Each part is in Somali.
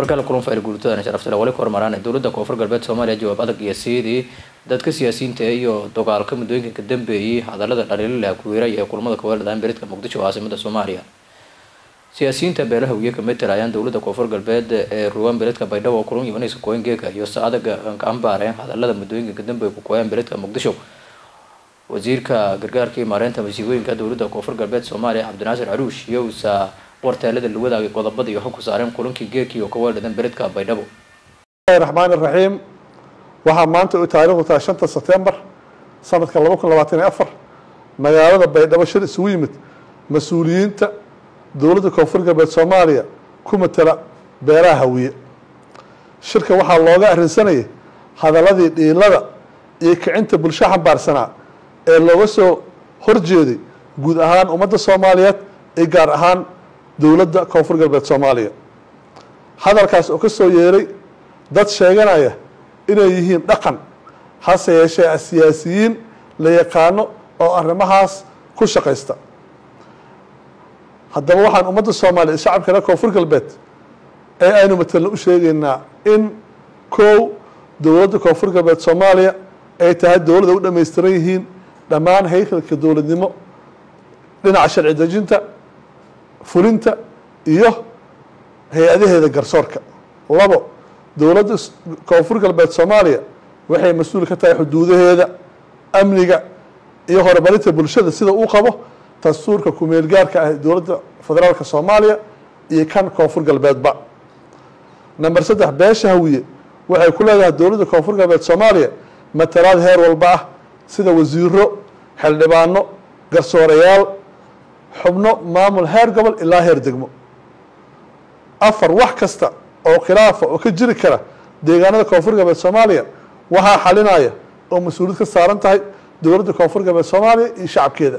markale kulan fayl guurtoodan sharaftale wali ka hormaraan dowladda koonfur galbeed soomaaliya jawaab adag iyo siidii dadka siyaasiyiinta iyo dagaalka muddooyinka ka dambeeyey hadalada dhaliilala kuweeray ee kulamada kaweeladaan beridka muqdisho caasimada soomaaliya siyaasiyiinta beelaha wiye ka matalayaan dowladda koonfur galbeed ee ruwaan beledka baydhabo kulun imanaysa kooyin geeka iyo saadaga ka ambaareen hadalada muddooyinka ka dambeeya ku kooyaan beledka muqdisho wasiirka gargaarka iyo maareynta masiibooyinka dowladda koonfur galbeed soomaaliya cabdinaasir caruush iyo usa warteelada la wadaagay qodobada iyo xog ku saareen kulankii geekii oo ka weeldhadan beledka baydhabo raxmaan iraxiim waxaa maanta u taariikhdu tahay shanta sebtembar sanadka laba kun labaatan iyo afar magaalada baydhabo shir isugu yimid mas-uuliyiinta dowladda koonfur galbeed soomaaliya ku matala beeraha hawiye shirka waxaa looga arrinsanayay hadaladii dhiilada iyo kicinta bulsho xambaarsanaa ee looga soo horjeeday guud ahaan ummadda soomaaliyeed iyo gaar ahaan dowladda koonfur galbeed soomaaliya hadalkaas oo ka soo yeeray dad sheeganaya inay yihiin dhaqan hase yeeshee siyaasiyiin la yaqaano oo arrimahaas ku shaqaysta haddaba waxaan ummadda soomaaliya shacabka reer koonfur galbeed ee aynu matelna u sheegaynaa in kow dowladda koonfur galbeed soomaaliya ay tahay dowladda u dhammaystiran yihiin dhammaan haykalka dowladnimo dhinaca sharci dejinta fulinta iyo hay-adaheeda garsoorka labo dowladda koonfur galbeed soomaaliya waxay mas-uul ka tahay xuduudaheeda amniga iyo horumarinta bulshada sida uu qabo dastuurka kumeel gaarka ah dowladda federaalka soomaaliya iyo kan koonfur galbeedba number saddex beesha hawiye waxay ku leedahay dowladda koonfur galbeed soomaaliya matalaad heer walba ah sida wasiiro xildhibaano garsoorayaal xubno maamul heer gobol ilaa heer degmo afar wax kasta oo khilaafa oo ka jiri kara deegaanada koonfur galbeed soomaaliya waxaa xalinaya oo mas-uuliyad ka saaran tahay dowladda koonfur galbeed soomaaliya iyo shacabkeeda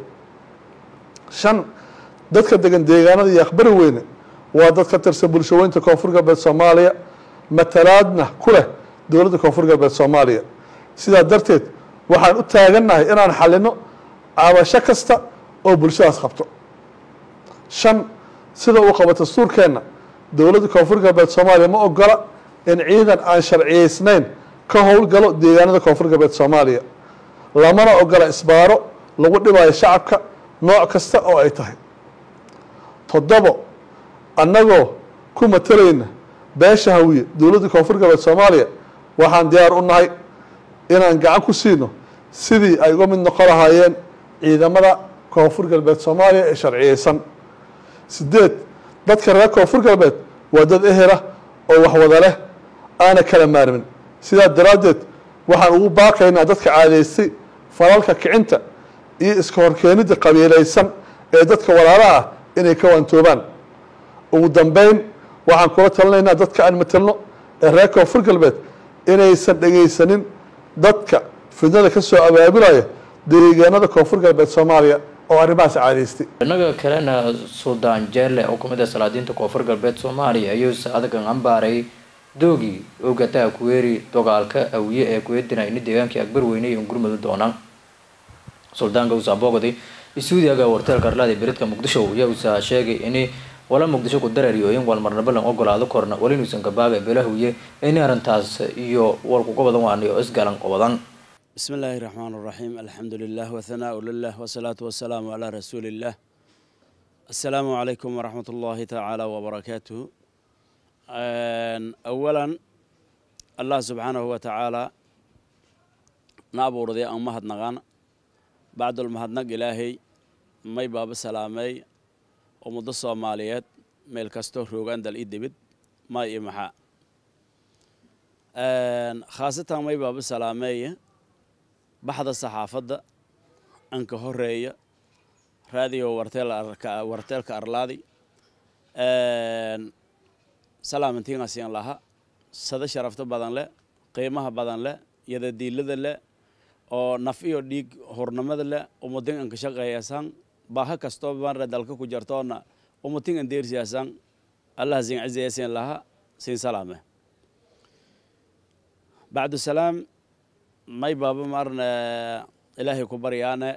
shan dadka degan deegaanada iyo aqbari weyne waa dad ka tirsan bulshaweynta koonfur galbeed soomaaliya matalaadna ku leh dowladda koonfur galbeed soomaaliya sidaa darteed waxaan u taagannahay inaan xalino cabasho kasta oo bulshadaas qabto shan sida uu qabo dastuurkeenna dowladda koonfur galbeed soomaaliya ma ogola in ciidan aan sharciyeysnayn ka howlgalo deegaanada koonfur galbeed soomaaliya lamana ogola isbaaro lagu dhibayo shacabka nooc kasta oo ay tahay toddobo annagoo ku matalayna beesha hawiye dowladda koonfur galbeed soomaaliya waxaan diyaar u nahay inaan gacan ku siino sidii ay uga mid noqon lahaayeen ciidamada koonfur galbeed soomaaliya ee sharciyeysan sideed dadka reer koonfur galbeed waa dad ehela oo waxwada leh aana kala maarmin sidaa daraaddeed waxaan ugu baaqaynaa dadka caadaystay falalka kicinta iyo iska horkeenidda qabiilaysan ee dadka walaalaha ah inay ka waantoobaan ugu dambeyn waxaan kula talinaynaa dadka aan matelno ee reer koonfur galbeed inaysan dhegaysanin dadka fidnada ka soo abaabulaya deegaanada koonfur galbeed soomaaliya oo arrimahaas caadaystay inaga kalena suldaan jeelle oo kamid ah salaadiinta koonfur galbeed soomaaliya ayuu saadagan ambaaray doogii ogataa kuweeri dagaalka awiye ee kuweedina ini deegaankii akbar weyne iyo gurmadu doonaan suldaanka usaa boogday isuudiaga warteelka arlaada beredka muqdisho ayaa usaa sheegay ini wala muqdisho ku dareeriyooyin walmarnaba lan ogolaado korna wala inuusan gabaaga beelahawiye ini arrintaas iyo walkuga badan waaniyo isgalan qobadan بسم الله الرحمن الرحيم الحمد لله وثناء لله والصلاة والسلام على رسول الله السلام عليكم ورحمة الله تعالى وبركاته أولا الله سبحانه وتعالى نابور ذي أن مهد نغان بعد المهد نق إلهي مي باب سلامي ومد الصوماليات ميل كستو روغان دل إدبد ما إمحا خاصة مي باب سلامي baxda saxaafadda anka horeeya raadiyo warteelka arlaadi salaamantiinasiyan laha sada sharafto badan leh qiimaha badan leh yadadiilada leh oo naf iyo dhiig hornamada leh umutin anka shaqeeyasan baha kastoo banre dalka ku jartoona umutin an deersiyasan allah sin cizayasin laha sin salaame bacdu salaam may baaba marna ilaahay ku baryaane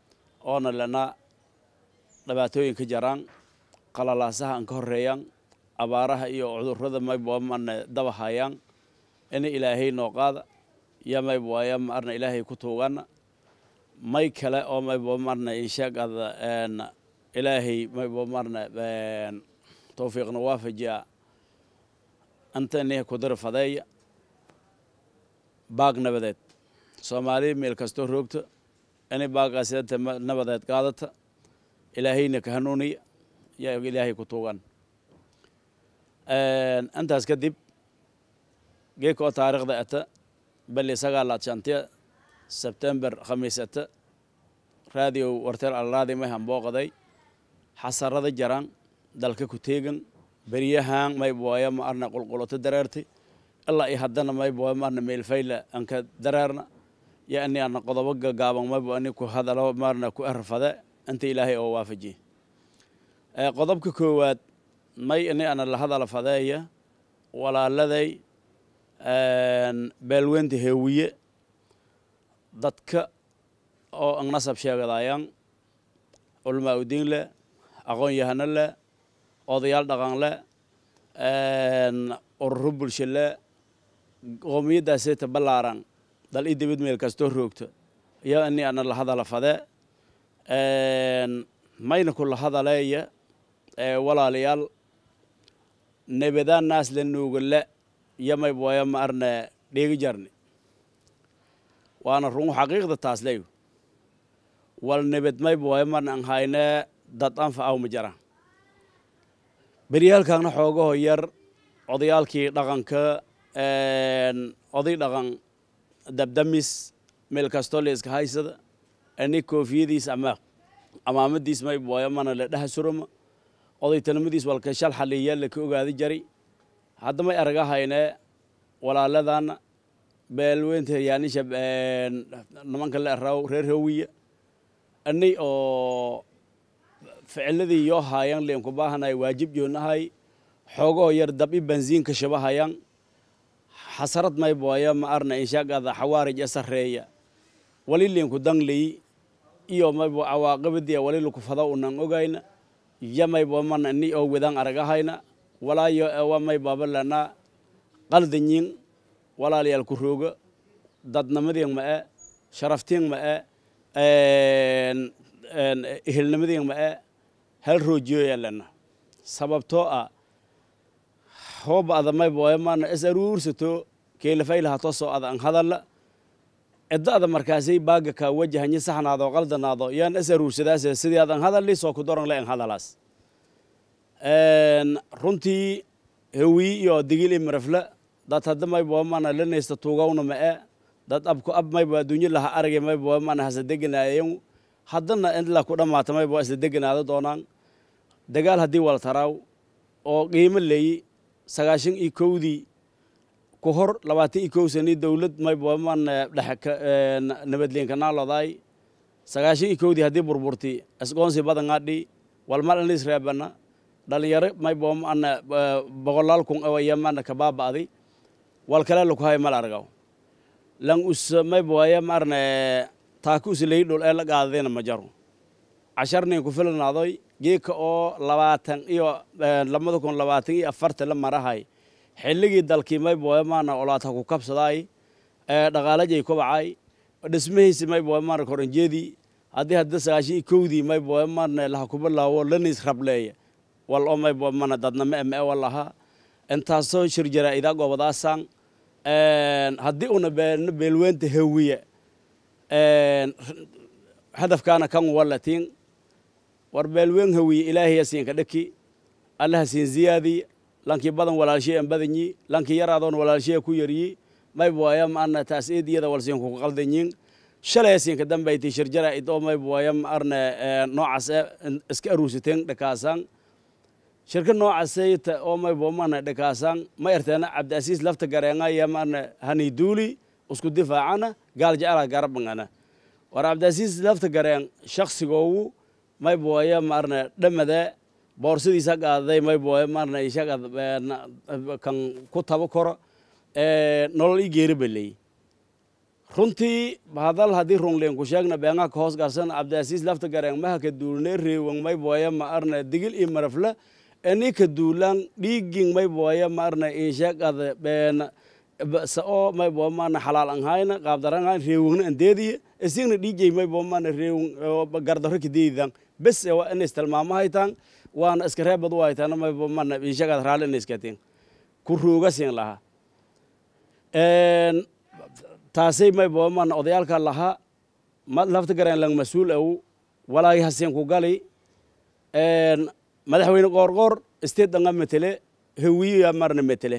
oona lena dhibaatooyin ka jaraan qalalaasaha an ka horeeyaan abaaraha iyo cudurrada mayba marna daba hayaan ina ilaahay noo qaada ya mayba waaya marna ilaahay ku tuugana may kale oo mayba marna inshaagada ilaahay mayba marna towfiiqna waafajiya antani kudar fadeeya baag nabadeed soomaaliya meel kastoo roogta inay baagaasita nabadeed qaadata ilaahayna ka hanuuniya yaa ilaahay ku tuugan intaas kadib geeka oo taariikhda ata bali sagaalaad shantiya sebtember khamiis ata raadiyo warteel alraadi may hambooqaday xasarada jaran dalka ku teegan beryahaan maybooya ma arna qulqulato dareertay ilaa iyo haddana maybooya ma arna meelfayla anka dareerna yo ani arna qodobo gagaaban maybo ani ku hadalo maarna ku erfade inta ilaahay oo waafajiye qodobka koowaad may ini ana la hadala fadeeya walaaladay beelweynta heewiye dadka oo ang nasab sheegadayaan culmaa udiin leh aqoon yahano leh odayaal dhaqan leh ururo bulsho leh qoomiyaddaaseta ballaaran dal i dibid meel kastoo roogto iyo ini ana la hadala fade mayna kula hadaleeya walaalayaal nebadaan naas la nuugale iyo maybooya ma arne dheegi jarni waana run xaqiiqda taas leyo wal nebed maybooya marna an hayne dad anfa aw ma jara beryaalkaana xoogaho yar odayaalkii dhaqanka oday dhaqan dabdamis meel kastoo la iska haysada ani koofiyadiis ama amaamadiis maybooya mana la dhaha surama odaytanimadiis walka shal xaliya laka ogaadi jari hadda may araga hayne walaaladana beelweynta yaanisha nimanka la eraw reer hawiya anay oo ficiladii yoo haayan leen ku baahanay waajib joonahay xoogoo yar dab i bansiinka shabahayan xasarad maybooya ma arna inshaagada xawaarij e sareeya wali leenku dangley iyo maybo cawaaqibadiya wali laku fada unan ogayna ya maybo mana ni oo wedan aragahayna walaayo ewa may babalana qaldanyin walaalayaal ku rooga dadnimadiin ma e sharaftiin ma e ehelnimadiin ma e hal roojiyo yaalana sababtoo ah hooba ada mayboya mana is aruursato keelafaylaha tosoo ada an hadalla cidda ada markaasay baaga kaa wajahanye saxnaado qaldanaado yaan is aruursadaas sidii adan hadalli soo ku doran le an hadalaas runtii hawii iyo digil i marafla dad hadda mayboa mana lanaysta tuugawna ma e dad abku ab maybo adduunyo laha aragay mayboa mana hasa deganaayen haddana inla ku dhammaata maybo isla deganaado doonaan dagaal haddii wal taraaw oo qiimo leeyi sagaashan iyo kowdii ku hor labaatan iyo kow sanii dowlad mayboa mana dhexe nabadleenka naalodaay sagaashan iyo kowdii haddii burburti isgoonsi badangaadhi walmal anis reebana dhalinyaro maybo mana boqolaal kun awaya mana kabaaba'di wal kale lakuhay mal argaw lan us mayboaya marne taaka uslay dhul ee la qaadadayna ma jaro cashar nin ku filnaadoy geeka oo labaatan iyo labada kun labaatan iyo afarta la marahay xilligii dalkii mayboya mana olaata ku kabsadaay dhaqaalajay kobacay dhismahiisi mayboya mana koranjeedii haddii hadda sagaashan iyo kowdii mayboya mana laha kubalaawo lanis rableeya wal oo maybo mana dadnama eme e walaha intaasoo shir jaraa-idaa goobadaasaan haddii una beelweynta hawiya hadafkaana kan walatiin war beelweyn hawiye ilaahaya siinka dhaki allaha siin ziyaadiy lankii badan walaalshay an badanyi lankii yaraadoon walaalshaya ku yaryi mayboaya maarna taas eediyada wal siinku ku qaldanyin shalaya siinka dambayti shir jaraa-id oo mayboaya maarna noocaas iska aruusateen dhakaasaan shirka noocasayta oo maybo mana dhakaasaan ma erteena cabdiasiis lafta gareengaya mana hani duuli isku difaacana gaal jecela garabangana war cabdiasiis lafta gareen shaksigoogu mayboya marna dhamade boorsadiisa qaaday mayboya marna ishaga kan ku tabo koro nolol i geeri baley runtii hadal haddii rungleen ku sheegna beengaha ka hoos garsan cabdiasiis lafta gareen maha ka duulne reewan mayboya ma arna digil iyo marafla eninka duulan dhiigin may booya maarna inshaqada been sao may boo maarna xalaal an hayna qaabdaran hayn reewugna an deediye isigna dhiijay may boo maarna reewun gardaro kadeedidan bes waa ina istilmaamo haytaan waana iska reebad u haytaan may boo maarna inshaqada raalli ina iskatiin ku ruuga siin lahaa taasay may boo maarna odayaalka lahaa lafta gareen lang mas-uul aw walaagi haseen ku gali madaxweyne qoorqoor state danga metele hawiya marna metele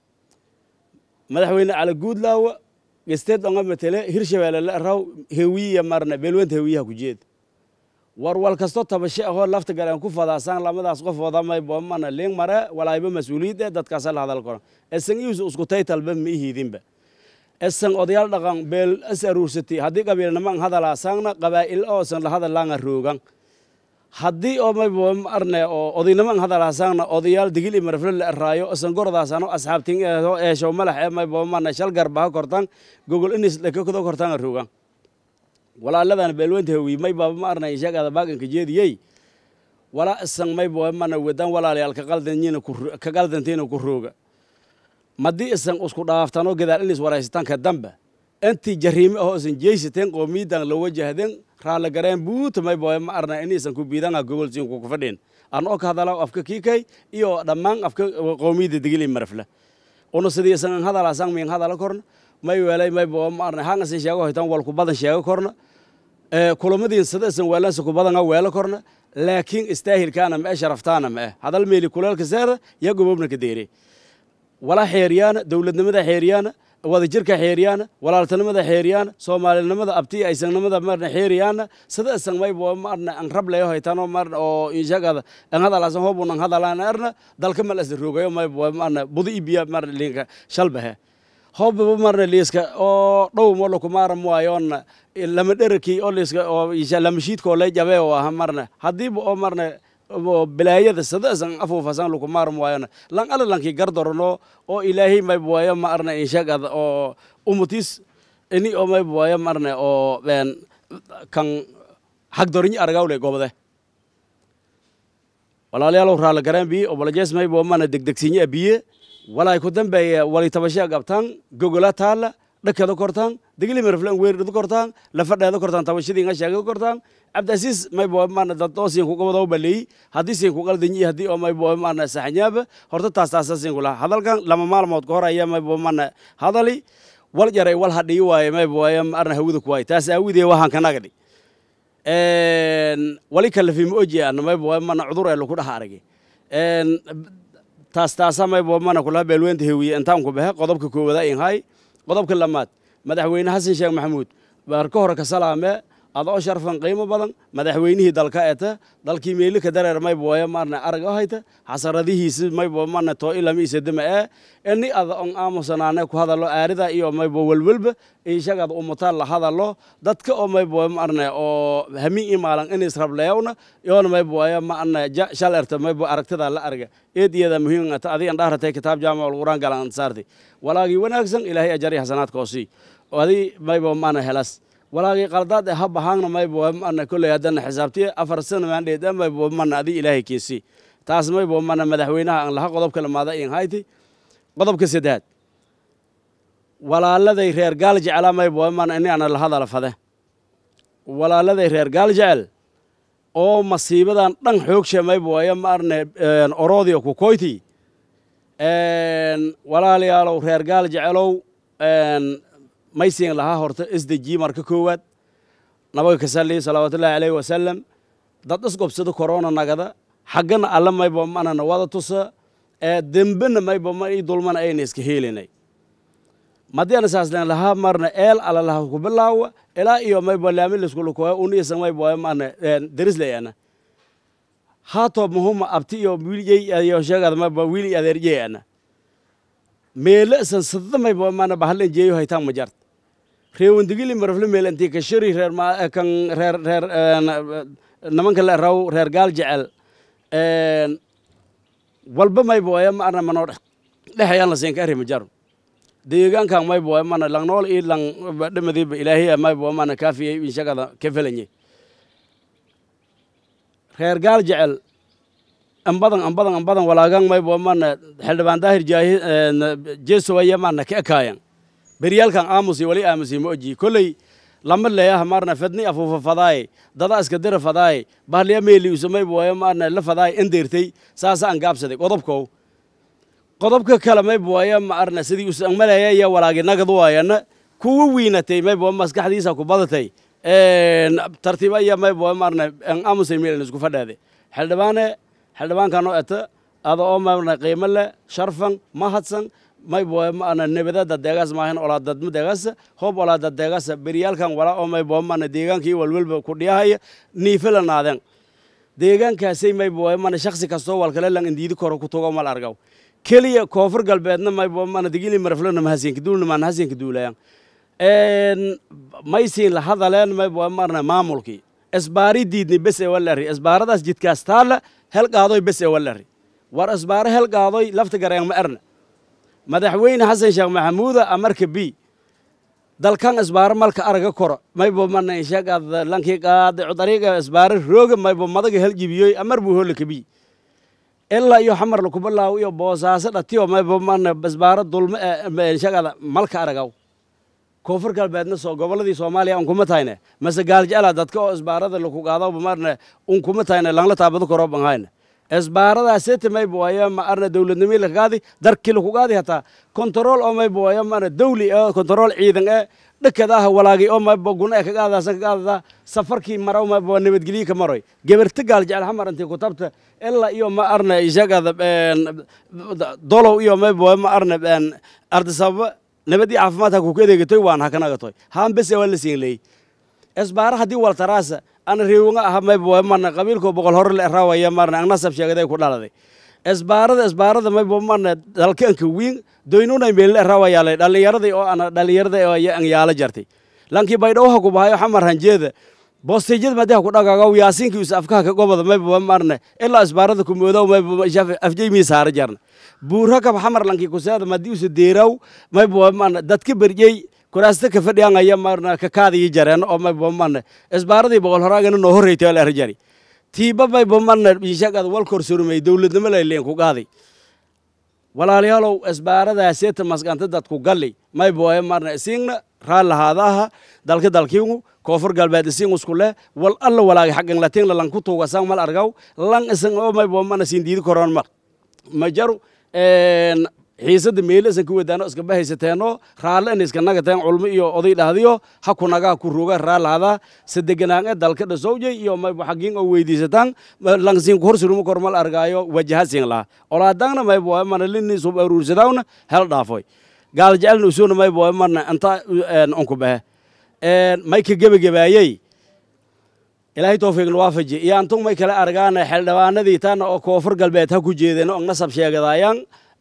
madaxweyne cali guudlaawa state danga metele hirshabeelle la raw hawiya marna beelwenta hawiyaha ku jeed war wal kasto tabashe ahoo lafta galeen ku fadaasaan lamadaas qof wadamay boomana liing mare walaayba mas-uuliyadde dadkaasa la hadal karo esan iisu isku taytalba ma ihiidinba esan odayaal dhaqan beel as aruursati haddii qabiilniman hadalaasaangna qabaa'il oosan la hadalaanga roogan haddii oo may arne oo odayniman hadalaasaangna odayaal digil iyo marfle la eraayo isan gordaasano asxaabtin eesho malax ee may boomana shal garbaha kortan gogol inis dhakakdo kortanga roogan walaaladan beelweynta hawi may baaba ma arnay sheegada baaganka jeediyey walaa isan may boomana wedan walaalayaal ka qaldanyiina ka qaldantiina ku rooga madii isan isku dhaaftano gadaal inis waraysataan ka damba intii jariime ahoo isan jeysateen qoomiyadan la wajahdeen raalla gareen buuta may booye ma arna in isan ku biidanga gogolsiin ku kufadhin an oo ka hadala afka kiikay iyo dhammaan afka qoomiyada digili marfle una sidii isan hadalaasan min hadala korna may weelay may boo ma arna hanga sin sheego hoytan wal ku badan sheego korna kulamadiin sida isan weelansa ku badanga weelo korna laakiin istaahilkaana ma e sharaftaana ma eh hadal meeli kuleelka seeda ya gobobna ka deere wala xeeriyaana dowladnimada xeeriyaana wadajirka xeeriyaana walaaltanimada xeeriyaana soomaalinimada abtiya aysanimada marna xeeriyaana sida isan may boo marna an rab leyo haytano marna oo inshagada an hadalaasan hobun an hadalaan arna dalka mal asla roogayo may boo marna budi ibiya marna linka shalbahe hobbaba marna liiska oo dhow molo kumaara muwayoonna lama dherakii oo liiska oo lama shiidkoo lay jabe oo aha marna haddiiba oo marna bilaayada sadaasan afuufasan lukumaar muwaayona lan ala lankii gardorono oo ilaahay may buwayo ma arna inshagada oo umutis ini oo may buwayo marna oo ben kan hagdorinyi argawle gobode walaalayaalow raala garaan biye obolajees may buwa mana degdegsinye biye walaay ku dambeeya wali tabashee gabtaan gogola taala dhakada kortaan digili marflan weerdhada kortaan lafadheeda kortaan tabashadii nga sheegada kortaan cabdiasiis may boo maana dadoo siin ku gobado baleey haddii siin ku qaldanyi haddii oo may boo maana saxnyaaba horta taas taasa siin kula hadalkan lama maalmood ka hor ayaa may boo maana hadali wal jaray wal hadhii waaye may boo maarna hawada ku waaye taas aawidee waxaan kanagadi wali kalafima oji ana may boo maana cudur ee laku dhaha aragay taas taasa may boo maana kula beelweynta hewiye intaan ku baxe qodobka koowada in hay qodobka lamaad madaxweyne xasan sheekh maxamuud baar ka hore ka salaame adoo sharfan qiimo badan madaxweynihii dalka eta dalkii meelika dareer may booya maarna arag hayta xasaradihiisi may boo maarna too ilama isadama ee ini ada on aamusanaane ku hadalo aarida iyo may boo welwelba ishagada umutaan la hadalo dadka oo may booya maarna oo hamin imaalan in isrableewna yoona may booya maarna shal erta may boo aragtida la arga eed iyada muhiim ata adigan dhahratay kitaab jaamac alquraan galan ansaarti walaagii wanaagsan ilaahay ajari xasanaadkoosii adi may boo maarna helas walaagii qaldaad e ha bahaangna maybo mana kolley haddana xisaabtiye afar sana maandheeda maybo mana adi ilaahay kiisi taas maybo mana madaxweynaha aan laha qodobka lamaada in hayti qodobka saddexaad walaaladay reer gaal jecela maybo mana ini ana lahadala fade walaaladay reer gaal jecel oo masiibadan dhan xoogshe mayboya maarne orodio kukoyti walaalayaalow reer gaal jecelow maysiin lahaa horta isdejiye marka koowaad nabaga ka sali salawaatullaahi alayhi wasalam dad isgobsada korona nagada xaggana alla maybo manana wada tusa ee dembena maybo ma ii dulmana ayna iska heelinay madiana saaslen lahaa marna eel ala laha ku bilaawa ilaa iyo maybo laamiliskulukooya uniisa maybo mana derislayana haatoo muhuma abti iyo wiilyey iyo sheegada maybo wiili adeerjeyana meele isan sadada maybo mana bahalen jeeyo haytaan ma jart reewandigili marafle meel intii ka shari reer kan reer reer nimanka la raw reer gaal jecel walba mayboya maarna manoo dhexayaan la siin ka arri ma jaro deegaankan mayboya mana langnool ii lang dhamadiiba ilaahiya maybo mana kaafiyey inshagada ka felanye reer gaal jecel ambadan ambadan ambadan walaagan maybo mana xildhibaan daahir jaahi jeesowaya mana ka ekaayan beryaalkan aamusi wali aamusi ma oji kolley lama leeyaha marna fadni afuufa fadaaye dada iska dira fadaaye bahliya meeli usamaybo waya marna la fadaaye endeertay saasa aan gaabsaday qodobkow qodobka kale maybo waya maarna sidii usan maleeya iyo walaagi nagad waayana kuwa wiinatay maybo maskaxdiisa ku badatay tartiiba iyo maybo marna aamusay meelin isku fadhaade xildhibaane xildhibaankan oo eta ada oo marna qiimo leh sharfan mahadsan maybo maana nebadada deegaas maahan olaadadma deegaasa hoob olaada deegaasa beryaalkan walaa oo maybo maana deegaankii walwalba ku dhiyahaya niifala naadeen deegaankaasay maybo mana shaksi kastoo walkale lan indiidi koro ku togo mal argaw keliya koonfur galbeedna maybo mana digili maraflana mahasinka duulna maan hasinka duulayan maysiin la hadaleen maybo marna maamulkii isbaari diidni bes ee walari isbaaradaas jidkaas taalla hel qaadoy bes ee walari war isbaaro hel qaadoy lafta gareen ma erna madaxweyne xasan sheekh maxamuuda amarka b dalkan isbaaro malka araga koro maybo mana inshaqaad lankii qaade dariiqa isbaaro rooga maybo madaga hel jibiyoy amar buu hola kabi ilaa iyo xamar lakubalaaw iyo boosaaso dhatiyo maybo mana isbaaro dulme inshaqaada malka aragaw koonfur galbeedna soo gobolladii soomaaliya unkuma tahayne mase gaaljecla dadka oo isbaarada laku qaadaba marna unkuma tahayne langla taabado koro banhayne isbaaradaasete maybo waya ma arna dowladnimii lakagaadi darkii laku qaadi hataa kontarool oo maybo waya marna dawli oo kontarool ciidan ee dhakada ah walaagi oo maybo guna ee kagaadaasan kagaadada safarkii maraw maybo nabadgelyi ka maroy geberta gaaljecel xamar intii kutabta ilaa iyo ma arna ishagada dolow iyo maybo ma arna ardisababa nabadii caafimaadka ku adeegatoy waan hakanagatoy haan bese waa la siin leey isbaara haddii waltaraasa ana reewanga aha maybo marna qabiilko boqol hore la raawaya marna angnasab sheegaday ku dhaladay isbaarada isbaarada maybo marna dalkanka wiin doynuna meel la raawaya dhallinyaradii oo ana dhallinyarada oo an yaala jartay lankii baydhowha ku bahayo xamar hanjeeda boostejada madaha ku dhagaagaw yaasiinka us afkaha ka goboda maybo marna ilaa isbaarada ku moodaw maybo afjay mii saara jarna buurhakab xamar lankii kuseeda madii usa deeraw maybo marna dadka berjey kuraasta ka fadhiyangaya marna ka kaadii jareen oo maybo marna isbaaradii boqol horaagana noo horreytay oo la erjari tiiba maybo marna ishaqada wal korsurmay dowladnimo layleen ku qaaday walaalayaalow isbaaradaaseta masqanta dadku galli maybo marna isiingna raal lahaadaha dalka dalkiingu koonfur galbeed isiin isku leh wal alla walaagi xaqan latiin lan ku tuugasaan mal argaw lan isan oo maybo marna siin diidi koroon mar ma jaru xiisada meelo isan ku wadaano iska bahaysateeno raalle in iska nagateen culmo iyo oday dhahdiyo ha ku nagaa ku roga raalahadaa sadeganaange dalka dhasowjay iyo maybo xagiin oo weydiisataan langsiin ku horsuruma kormal argaayo wajaha siin laha olaadaangna maybo mana lini sub aruursadawna hel dhaafoy gaal jecelna usuna maybo marna inta unku bahe may ka gebagebaayey ilaahay towfiiqna waafaji iyo antun may kala argaana xildhibaanadii taana oo koonfur galbeed ha ku jeedeen oo nasab sheegadaayaan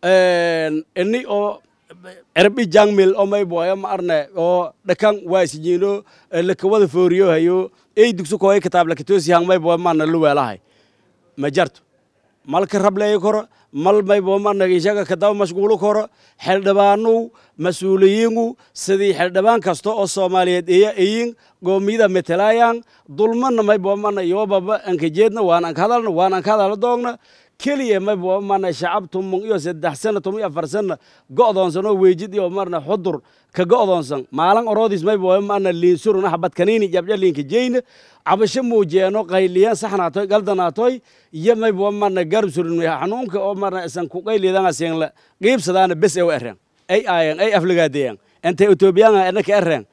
ini oo erbi jangmil oo may boya ma arne oo dhakan waasijiino lakawada fooriyo hayo ey dugsu koy kitaab lakatosi hang may boya mana luweelahay ma jarto malka rableeyo koro mal may bo mana ishaga kadaw mashquulo koro xildhibaanu mas-uuliyiinu sidii xildhibaan kasta oo soomaaliyeed iya iyin goomiyada metelaayaan dulmana may bo mana yoobaba ankajeedna waan anka hadalna waan anka hadala doogna keliya maybo mana shacab tumung iyo saddex sana tum iyo afar sana go'doonsan oo weejid iyo marna xudur ka go'doonsan maalin oroodis maybo mana liinsuruna habad kaniini jabja liinka jeyna cabasho muujeeno qayliyan saxnaatoy galdanaatoy iyo maybo mana garab surin xanuunka oo marna isan ku qayliyadanga siinla qiibsadaana bes ee u ereen ay aayan ay afligaadeyan intay etoobiyanga enaka ereen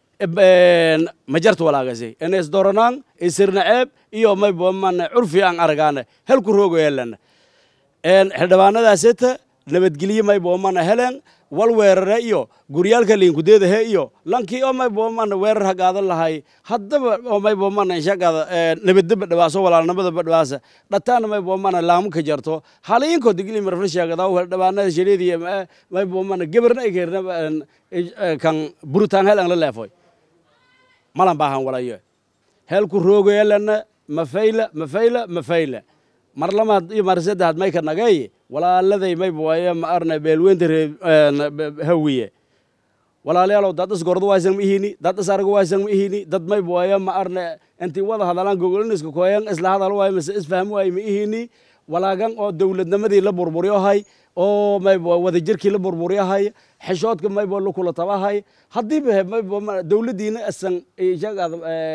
ma jarto walaagasi ina isdoranaan isirnaceeb iyo maybo mana curfi aan aragaana helku roogo yeelana xildhibaanadaaseta nabadgelye maybo mana helen wal weerare iyo guryaalka liinkudeedahe iyo lankii oo maybo mana weerar hagaadan lahay haddaba oo maybo mana inshaqada nabadaba dhawaaso walaalnimadaba dhawaasa dhataana maybo mana laamu ka jarto haliinko digli marfna sheegadaw xildhibaanada shaleediya maybo mana gebarna ay keerna kan buritaan hel aan la leefoy malan baahan walayo helku roogoyalana mafayla mafayla mafayla mar lamaad iyo mar saddexaad mayka nagay walaaladay mayba waaye ma arna beelweynta ree hawiye walaalayaalow dad isgordo waysan ma ihini dad is argo waysan ma ihini dad mayba waaye ma arna intii wada hadalaan gogoliniska koyan isla hadal waaye mise isfaham waaye ma ihini walaagan oo dowladnimadii la burburyohay oo maybo wadajirkii la burburyahay xeshoodka maybo lakula tabahay haddiiba maybo dowladdiina asan ishagaad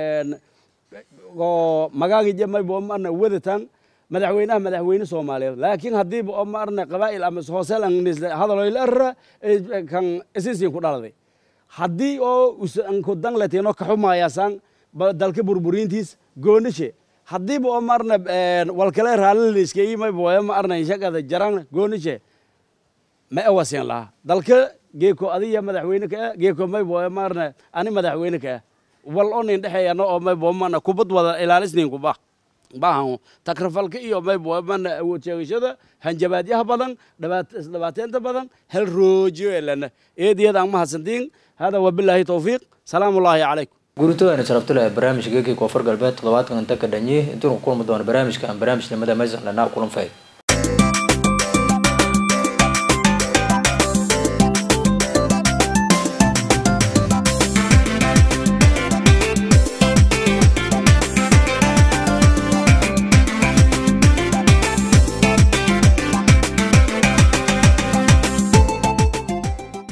oo magaagija maybo marna wadatan madaxweynaha madaxweyne soomaaliyeed laakiin haddiiba oo marna qabaa'il ama hooseel hadaloyla arra kan isisin ku dhaladay haddii oo usanku dangletino kaxumaayasaan dalka burburiintiis goonishe haddiiba oo marna walkale raaliliskei maybo marna ishagada jaran goonishe ma awasin laha dalka geeko adiya madaxweyne ka geeko maybo marna ani madaxweyne ka wal oo nin dhexeeyano oo maybo mana kubad wada ilaalisnin kuba baahan takrafalka iyo maybo mana awood sheegashada hanjabaadyaha badan dhibaateenta badan hel roojiyo elana eediyada aan mahadsantiin hada wabilaahi towfiiq salaamu ullaahi calaykum guuritoodana sharafta leh barnaamijka geekii koonfur galbeed toddobaadkan inta ka dhanyi intuunu ku kulmi doono barnaamijkan barnaamijnimada maysan dhanaa kulan fay